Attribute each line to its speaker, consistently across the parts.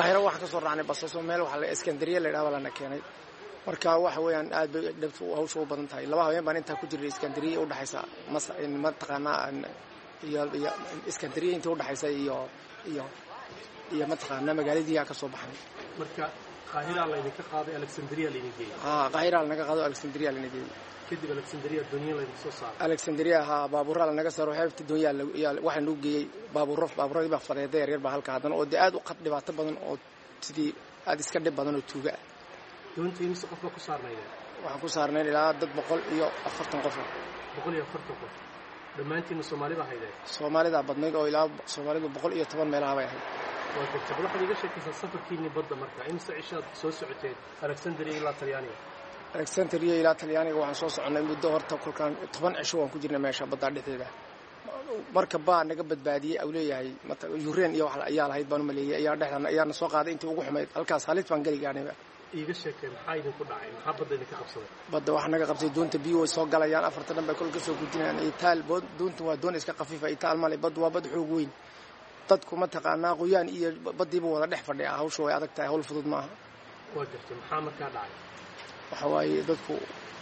Speaker 1: qaahiro waxaan ka soo raacnay basaso meel waxa la iskandariya la yidhaha lana keenay marka waxa weeyaan aad bay dhabtu hawsha u badan tahay laba habeen baan intaa ku jirnay iskandariya udhexaysa mas mataqaanaa iyo iyo iskandariya intii udhexaysa iyo iyo iyo mataqaanaa magaaladiiyaa ka soo baxnay
Speaker 2: marka qaahiraa laydinka qaaday alexandria laydin geeyey
Speaker 1: haa qaahiraa lanaga qaado alexandria lana geeyey
Speaker 2: kadib alexandria doonyo laydin soo saaray
Speaker 1: alexandria haa baabuuraa lanaga saaro xeebta doonyaa waxaa nagu geeyey baabuuro baabuuradii baa fadeeda yaryar baa halka haddana oo dee aad u qad dhibaato badan oo sidii aad iska dhib badan oo tuuga ah
Speaker 2: doonta imise qof baa ku saarnaydeen
Speaker 1: waxaan ku saarnayn ilaa dad boqol iyo afartan qof
Speaker 2: boqol iyo afartan qof dhammaantiinna soomaalida haydeen
Speaker 1: soomaalidaa badnayd oo ilaa soomaalidu boqol iyo toban meelaha bay ahayd
Speaker 2: waa garta bal waxaad iiga sheekaysaa safarkiinni badda marka imise cishaad soo socoteen alexandria ilaa talyaaniga
Speaker 1: alexandria ilaa talyaaniga waxaan soo soconnay muddo horta kolkaan toban cisho waan ku jirnay meesha baddaa dhexdeeda marka baa naga badbaadiyey au leeyahay yureen iyo wax ayaa lahayd baan u maleeyey ayaa dhexdan ayaana soo qaaday intii ugu xumayd halkaas halis baan geli gaadhayba
Speaker 2: iiga sheekee maxaa idinku dhacay maxaa badda idinka qabsaday
Speaker 1: badda waxaa naga qabtay doonta biyo way soo galayaan afarta dhan bay kol ka soo gudinayaan itaal doonta waa doon iska khafiifa itaal male bad waa bad xoog weyn dadku mataqaanaa qoyaan iyo baddiiba wada dhex fadhiya hawsha way adag tahay hawl fudud maaha
Speaker 2: waa gartay maxaa markaa dhacay
Speaker 1: waxa waaye dadku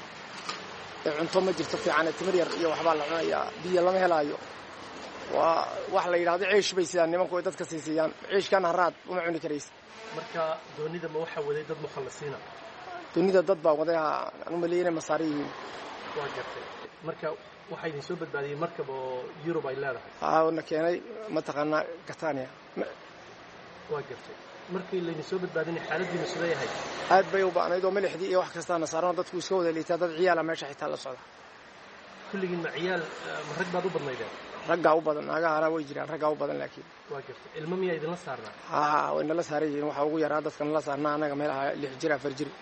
Speaker 1: cunto ma jirto fiicane timir yar iyo waxbaa la cunayaa biyo lama helaayo waa wax la yidhahdo ciish bay sidaan nimanku ay dadka siisiyaan ciishkan haraad uma cuni karaysa
Speaker 2: marka doonida ma waxaa waday dad mukhallisiina
Speaker 1: dunida dad baa waday aan u maleeyay inay masaari yihiin
Speaker 2: waa gartay marka waxaa idin soo badbaadiyey markab oo yurub ay leedahay
Speaker 1: aa na keenay mataqaanaa catania
Speaker 2: waa gartay markii laydin soo badbaadinay xaaladiina siday ahayd
Speaker 1: aad bay u ba'nayd oo milixdii iyo wax kastaana saaranoo dadku iska wada liitaa dad ciyaala meesha xitaa la socda
Speaker 2: kulligiin ma ciyaal ma rag baad u badnaydeen
Speaker 1: raggaa u badan naagahana way jiraan raggaa u badan laakiin
Speaker 2: waa gartay ilmo miyaa idinla saarnaa
Speaker 1: haa way nala saaran yihiin waxaa ugu yaraa dadka nala saarnaa annaga meelaha lix jir afar jir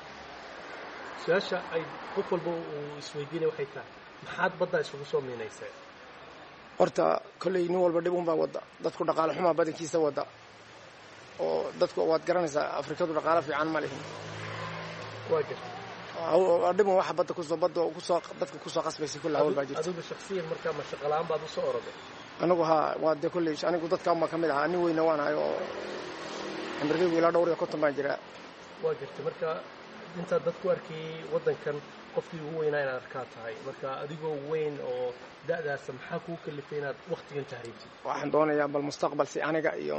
Speaker 2: su-aasha ay qof walba uu isweydiinaya waxay tahay maxaad baddaa isugu soo miinayseen
Speaker 1: horta kolley nin walba dhib unbaa wadda dadku dhaqaale xumaa badankiisa wadda oo dadku waad garanaysaa afrikadu dhaqaalo fiican ma lihin
Speaker 2: waa gartay
Speaker 1: dhibun waxa badda kusoo badda kusoo dadka kusoo qasbaysa kulla hawl baa jirta
Speaker 2: adigu shaksiyan markaa ma shaqalaan baad usoo oroday
Speaker 1: anigu haa waa dee kolley anigu dadka unbaa ka mid ahaa nin weyna waan ahay oo cimrigaygu ilaa dhowr iyo konton baan jiraa
Speaker 2: waa gartay marka intaad dadku arkayey waddankan qofkii ugu weynaa inaad arkaa tahay marka adigoo weyn oo da'daasa maxaa kuu kalifay inaad wakhtigan tahriibtid
Speaker 1: waxaan doonayaa bal mustaqbal si aniga iyo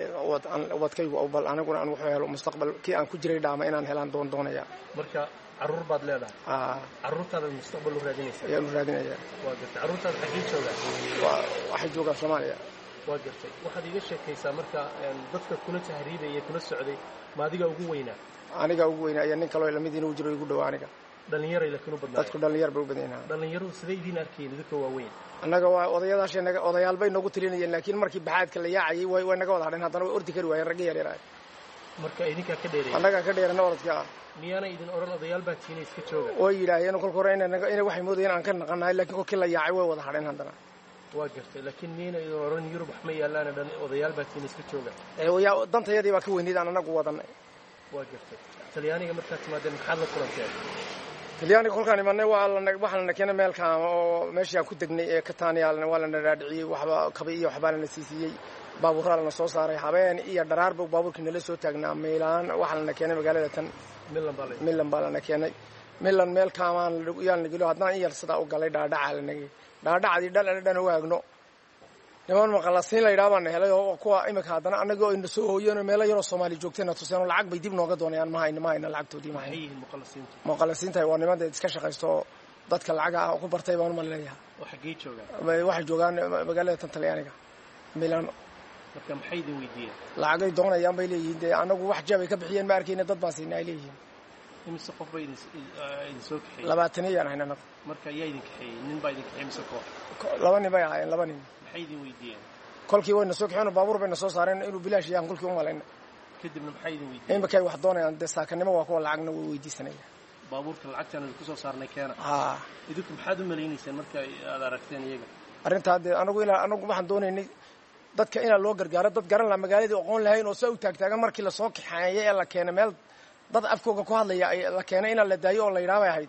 Speaker 1: ubadkaygu bal aniguna aan wuxuu helo mustaqbal kii aan ku jiray dhaama inaan helaan doon doonayaa
Speaker 2: marka carruur baad leedahay
Speaker 1: aa
Speaker 2: carruurtaadaad mustaqbal u raadinaysaa
Speaker 1: ayaan u raadinayaa
Speaker 2: waa gartay carruurtaada xaggee joogaa
Speaker 1: waa waxay joogaan soomaaliya
Speaker 2: waa gartay waxaad iiga sheekaysaa marka dadka kula tahriibaya kula socday ma adiga ugu weynaa
Speaker 1: aniga ugu weynaa iyo nin kaloo lamid inuu jiro igu dhow aniga
Speaker 2: dhallinyaray laakiin u badnaa
Speaker 1: dadku dhallinyar bay u badan yahaa
Speaker 2: dhallinyaradu siday idiin arkayeen idinka waaweyn
Speaker 1: annaga waa odayadaashay naga odayaal bay noogu tirinayeen laakiin markii baxaadka la yaacayay way way naga wada hadheen haddana way ordi kari waayeen ragga yar yaraay
Speaker 2: marka idinkaa ka dheereeyay
Speaker 1: annagaa ka dheerana orodka ah
Speaker 2: miyaana idin odhan odayaal baa tiina iska jooga
Speaker 1: way yidhaaheen kolka hore inay naga inay waxay moodayeen aan ka naqanahay laakiin kolkii la yaacay way wada hadheen haddana
Speaker 2: waa gartay laakiin miyayna idin odhan yurub wax ma yaallaana dhan odayaal baa tiina iska jooga
Speaker 1: ee yaa dantayadii baa ka weynayd aan annagu wadanay
Speaker 2: waa gartay talyaaniga markaad timaadeen maxaad la kulanteen
Speaker 1: talyaaniga kolkaan imanay waa lana waxaa lana keenay meel kaama oo meeshii aan ku degnay ee katania waa lana dhaadhiciyey waxba kaba iyo waxbaa lana siisiiyey baabuuraa lana soo saaray habeen iyo dharaarba baabuurkii nala soo taagnaa miilaan waxaa lana keenay magaalada tan
Speaker 2: milan baa la
Speaker 1: milan baa lana keenay milan meel kaamaan yaa lana gelo haddana in yar sidaa u galay dhaadhaca lanagey dhaadhacdii dhal ana dhan waagno niman maqalasiin la yidhaha baana helay oo kuwa imika haddana annagoo ayna soo hooyeen oo meelo yaroo soomaali joogtayna tuseen oo lacag bay dib nooga doonayaan ma hayna ma hayna lacagtoodii ma
Speaker 2: maxay
Speaker 1: hayna
Speaker 2: yihiin muqallasiintu
Speaker 1: muqallasiintahay waa niman dee iska shaqaysto oo dadka lacaga ah oo ku bartay baan uma leeyahay
Speaker 2: oo xaggee joogaan
Speaker 1: waxay joogaan magaalada tan talyaaniga milano
Speaker 2: marka maxay idin weydiiyeen
Speaker 1: lacagay doonayaan bay leeyihiin dee annagu wax jabay ka bixiyeen ma arkayna dad baan siinay ay leeyihiin
Speaker 2: imise qof baa idin idin soo kaxeeyey
Speaker 1: labaataniyaan hayn annagu
Speaker 2: marka yaa idin kaxeeyey nin baa idin kaxeeyey mise koox
Speaker 1: laba nin bay ahaayeen laba nin
Speaker 2: maxay idin weydiiyeen
Speaker 1: kolkii wayna soo kaxeen oo baabuur bayna soo saareen inuu bilaash yahan kolkii u malayna
Speaker 2: kadibna maxay idin weydiiyeen
Speaker 1: imakay wax doonayaan dee saakanimo waa kuwa lacagna way weydiisanaya
Speaker 2: baabuurka lacagtaan idinku soo saarnay keena
Speaker 1: haa
Speaker 2: idinku maxaad u malaynayseen marka aad aragteen iyaga
Speaker 1: arrintaa dee anagu ilaa anagu waxaan doonaynay dadka inaa loo gargaaro dad garan laha magaaladii aqoon lahayn oo saa u taagtaagan markii lasoo kaxeeyo ee la keenay meel dad afkooga ku hadlaya ay la keenay inaa la daayo oo la yidhaha bay ahayd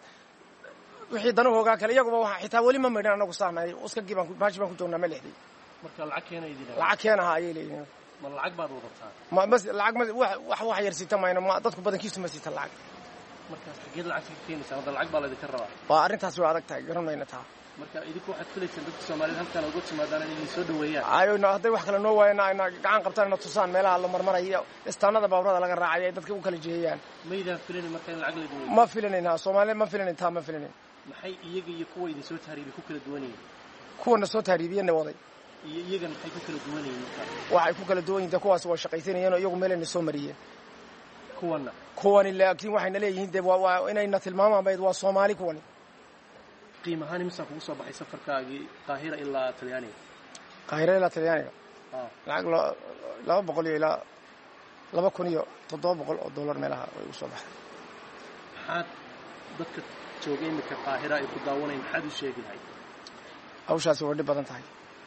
Speaker 1: wixii danahoogaa kale iyaguba waa xitaa weli ma maydhan anagu saanahay uskagii baan baashi baan ku joognaa ma lixday
Speaker 2: marka lacag keena idin
Speaker 1: lacag keen ahaa ayay leeyihiin
Speaker 2: ma lacag baad wadataa
Speaker 1: ma bas lacag ma wax wax wax yar siita mayno ma dadku badankiisu ma siita lacag
Speaker 2: markaas xageed lacagta ka keenaysaa hadda lacag baa laydinka rabaa
Speaker 1: waa arrintaas way adag tahay garan mayna taa
Speaker 2: marka idinku waxaad filaysaan dadka soomaaliyeed halkaan uga timaadaan inay idin soo dhaweeyaan
Speaker 1: ayno hadday wax kale noo waayana ayna gacan qabtaan ina tusaan meelaha la marmarayo istaanada baaburada laga raacay ay dadka u kala jeeyaan
Speaker 2: maydaan filayn marka in lacag laydin weydiiyo
Speaker 1: ma filanayna soomaaliya ma filanayn taa ma filanayn
Speaker 2: maxay iyaga iyo kuwa idin soo tahriibay ku kala duwan yihiin
Speaker 1: kuwana soo tahriibiyana waday
Speaker 2: iyo iyagan maxay ku kala duwan yihiin marka
Speaker 1: waxay ku kala duwan yihiin kuwaas waa shaqaysanayeen oo iyagu meelayna soo mariyeen
Speaker 2: kuwanna
Speaker 1: kuwani laakiin waxayna leeyihiin de waa waa inayna tilmaamaan bayd waa soomaali kuwani
Speaker 2: qiim ahaan imisaa kugu soo baxay safarkaagii qaahira ilaa talyaaniga
Speaker 1: qaahira ilaa talyaaniga
Speaker 2: ah
Speaker 1: lacag lo- laba boqol iyo ilaa laba kun iyo toddoba boqol oo dollar meelaha way u soo baxday
Speaker 2: maxaad dadka jooga imika qaahira ay ku daawanayn maxaad u sheegi lahayd
Speaker 1: hawshaasi way dhib badan tahay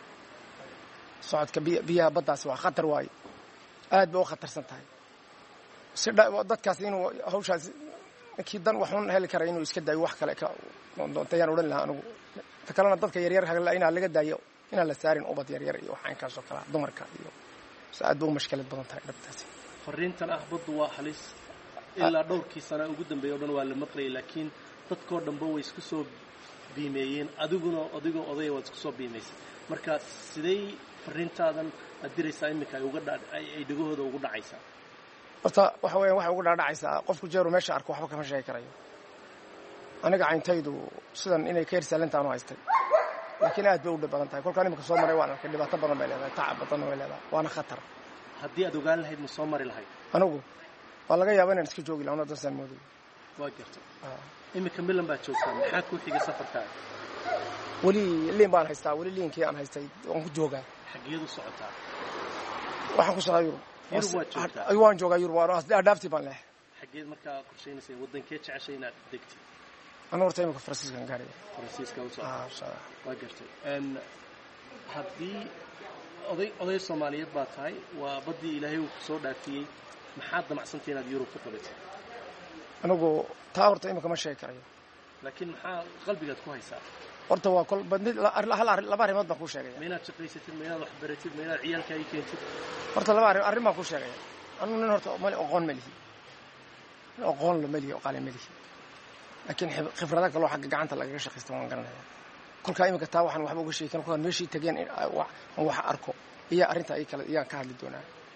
Speaker 1: socodka biy biyaha baddaasi waa khatar waaye aad bay u khatarsan tahay si dha- dadkaas inuu hawshaasi ninkii dan waxun heli kara inuu iska daayo wax kale ka doontayaan odhan lahaa anigu ta kalena dadka yaryar hagla inaa laga daayo inaan la saarin ubad yaryar iyo waxaankaasoo kalea dumarka iyo si aad bay u mashkilad badan tahay dhabtaasi
Speaker 2: fariintan ah baddu waa halis ilaa dhowrkii sana ugu dambeeya o dhan waa la maqlayay laakiin dadkoo dhanba way isku soo biimeeyeen adiguna adigoo odaya waad isku soo biimaysay marka sidey fariintaadan aad diraysaa iminka ay uga dha ay ay dhegahooda ugu dhacaysaa
Speaker 1: horta waxa weeyaan waxay ugu dhaadhacaysaa qofku jeeru meesha arko waxba kama sheegi karayo aniga cayntaydu sidan inay ka hersaalantaanu haystay laakiin aad bay u dhib badan tahay kolkaan imika soo maray waan arkay dhibaato badan bay leedahay tacab badanna way leedahay waana khatar
Speaker 2: haddii aad ogaan lahayd ma soo mari lahayd
Speaker 1: anigu waa laga yaaba inaan iska joogi lahaa dansaan mooday
Speaker 2: waa gartay iminka milan baad joogtaa maxaa kuu xigay safarkaaga
Speaker 1: weli liin baan haystaa weli liinkii aan haystay waan ku joogaa
Speaker 2: xageed u socotaa
Speaker 1: waxaan ku socdaa yurub
Speaker 2: Yurub waad joogtaa?
Speaker 1: Ay, waan joogaa yurub waan adhaaftii baan leehay
Speaker 2: xageed markaa qorshaynaysa wadankee jeceshay inaad degtid
Speaker 1: anu horta imika faransiiskan gaaraya
Speaker 2: faransiiska u socota
Speaker 1: Ah, insha Allah.
Speaker 2: waa gartay n haddii oday oday soomaaliyeed baa tahay waa baddii ilaahay uu ku soo dhaafiyey maxaad damacsantay inaad yurub ku qabatay
Speaker 1: anigu taa horta imika ma sheegi karayo
Speaker 2: laakiin maxaa qalbigaad ku haysaa
Speaker 1: horta waa kol badnid la- hal arrin laba arrimood baan kuu sheegaya
Speaker 2: ma inaad shaqaysatid ma inaad waxbaratid ma inaad ciyaalkaagi keentid
Speaker 1: horta laba arrin arrin baan kuu sheegaya anu nin horta mali aqoon ma lihi nin aqoon lo ma lihi oo qaali ma lihi laakiin xib- khibrado kaloo xagga gacanta lagaga shaqaysta waan garanaya kolkaa imika taa waxaan waxba uga sheegi karin kolkaan meeshii tageen in ay wax- aan wax arko iyo arrinta ay kale iyaan ka hadli doonaa